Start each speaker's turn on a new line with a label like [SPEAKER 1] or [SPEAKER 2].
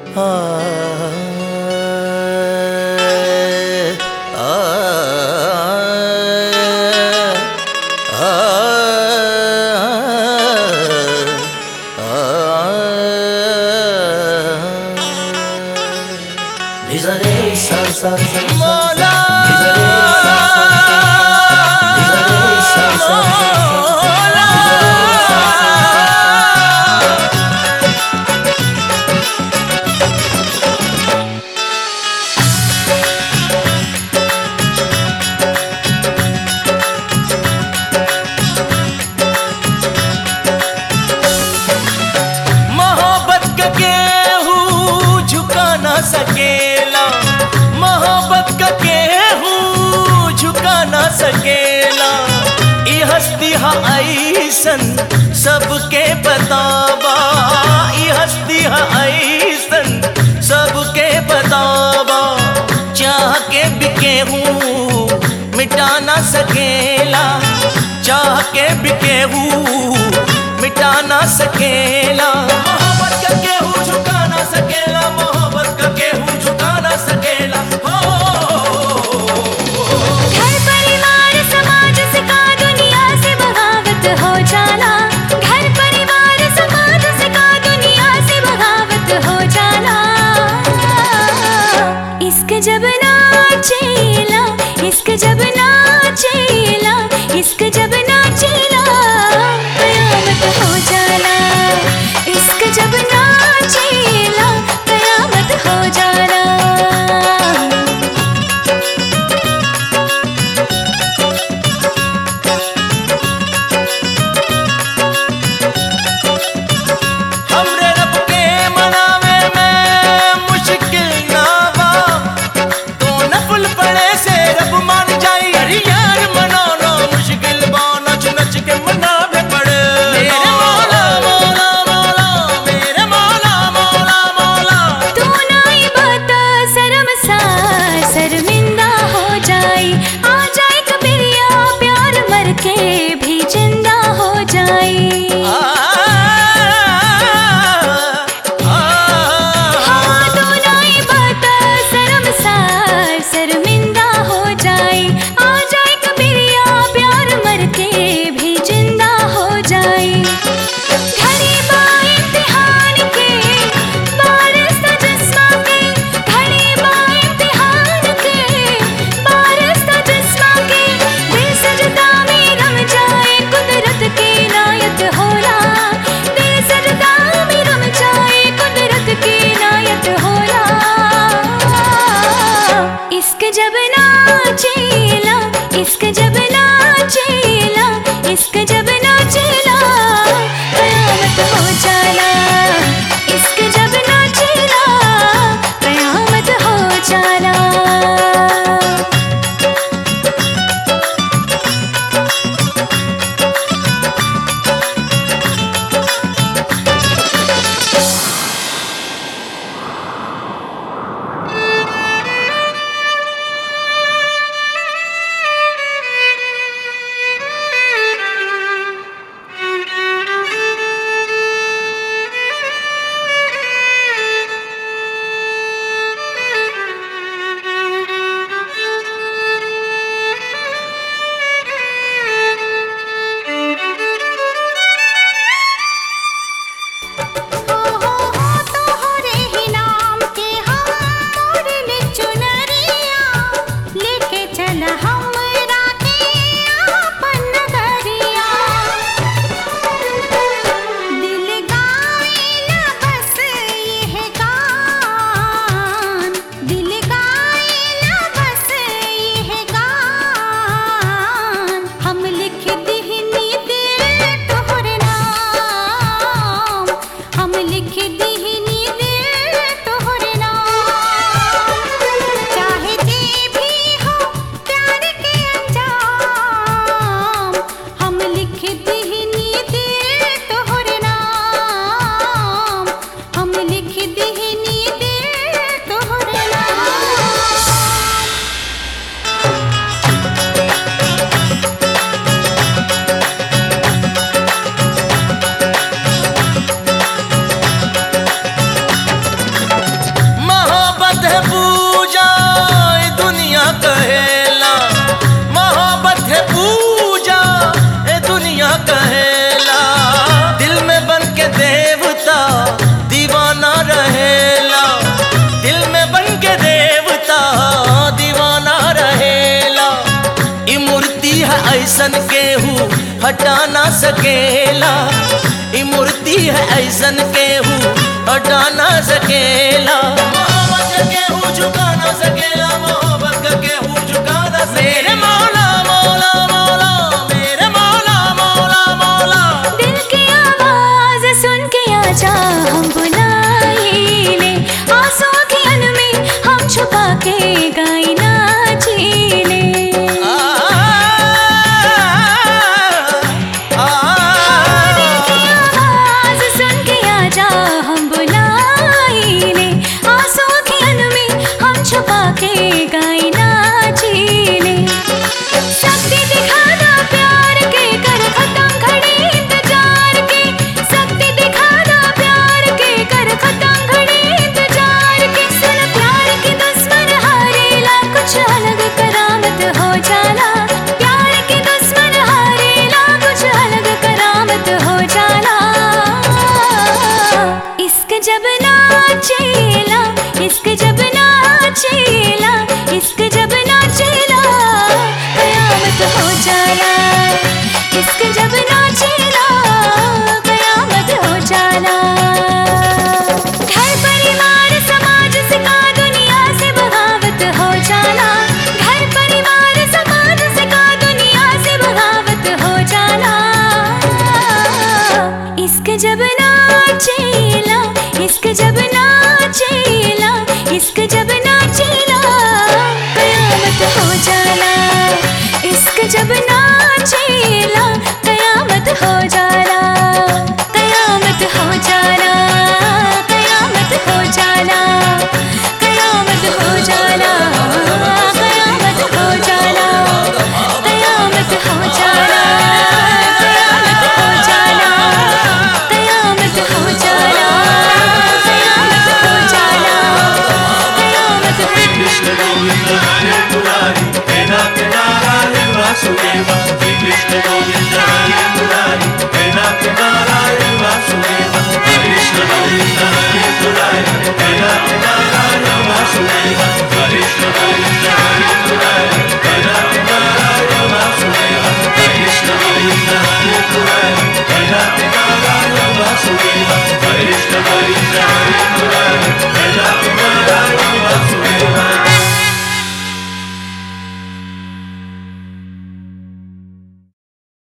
[SPEAKER 1] मौला मौला मोहब्बत का केहू झुका ना सकेला मोहब्बत का केहू झुका ना सकेला ई हस्ती हा ऐसन सबके बतावा ई हस्ती हा ऐसन सबके बतावा चाह के भी केहू मिटा ना सकेला चाह के भी केहू मिटा ना सकेला मोहब्बत का केहू झुका ना सकेला मोहब्बत का केहू झुका ना सकेला हो
[SPEAKER 2] घर परिवार समाज से का दुनिया से बगावत हो जाला घर परिवार समाज से का दुनिया से बगावत हो जाला इश्क जब नाचेला इश्क जब नाचेला इश्क जब नाचेला कयामत हो जाला इश्क जब नाचेला कयामत हो जाला
[SPEAKER 1] हमरे रब के मनावे में मुश्किल ना बा तो नफल पड़े से रब मान जाई अरे यार मनाना मुश्किल बा नच नच के मनावे पड़े मेरे मौला मौला मौला मेरे मौला मौला मौला
[SPEAKER 2] तू नाई बात शर्म सा शर्मिंदा हो जाई आ जाए कबीरिया प्यार मर के भी जिंदा हो जाई हाँ तू नाई बात शर्म सा शर्मिंदा हो जाई आ जाए कबीरिया प्यार मर के भी जिंदा हो जाई घड़ी बा इम्तिहान के बारिश था जिस्मा के घड़ी बा इम्तिहान के बारिश था जिस्मा के दिल सजदा में रम जाए कुदरत की नायत होला दिल सजदा में रम जाए कुदरत की नायत होला इश्क जब नाचेला इश्क जब नाचेला इश्क जब नाचेला कयामत हो जाला इश्क जब नाचेला कयामत हो जाला हो हो हो तोहरे ही नाम के हम मोरले चुनरिया लेके चल हमरा के आपन नगरिया दिल गाइला बस ये गान दिल गाइला बस ये गान हम लिख दिहनी दिल तोहरे नाम हम लिख दिहनी दिल तोहरे नाम चाहे जे भी हो प्यार के अंजाम हम लिख दिहनी दिल तोहरे नाम हम लिख दिहनी दिल तोहरे नाम
[SPEAKER 1] ऐसन केहू हटा ना सकेला ई मूर्ति है ऐसन केहू हटा ना सकेला मोहब्बत का केहू झुका ना सकेला मोहब्बत का केहू झुका ना मेरे मौला मौला मौला मेरे मौला मौला मौला
[SPEAKER 2] दिल की आवाज सुन के आजा हम बुलाए ले आंसू की अन में हम छुपा के गाई नाची ले आवाज सुन के आजा हम बुलाए ले आंसू की अन में हम छुपा के गाई नाची ले शक्ति दिखाना प्यार के कर खत्म घड़ी इंतजार के शक्ति दिखाना प्यार के कर खत्म घड़ी इंतजार के सुन प्यार की दुश्मन हारेला कुछ अलग करामत हो जाला प्यार की दुश्मन हारेला कुछ अलग करामत हो जाला इश्क जब नाचेला इश्क जब नाचेला इश्क जब नाचेला कयामत हो जाला इश्क जब नाचेला कयामत हो जाला घर परिवार समाज से का दुनिया से बगावत हो जाला घर परिवार समाज से का दुनिया से बगावत हो जाला इश्क जब नाचेला इश्क जब नाचेला इश्क जब नाचेला कयामत हो जाला इश्क जब नाचेला कयामत हो जाला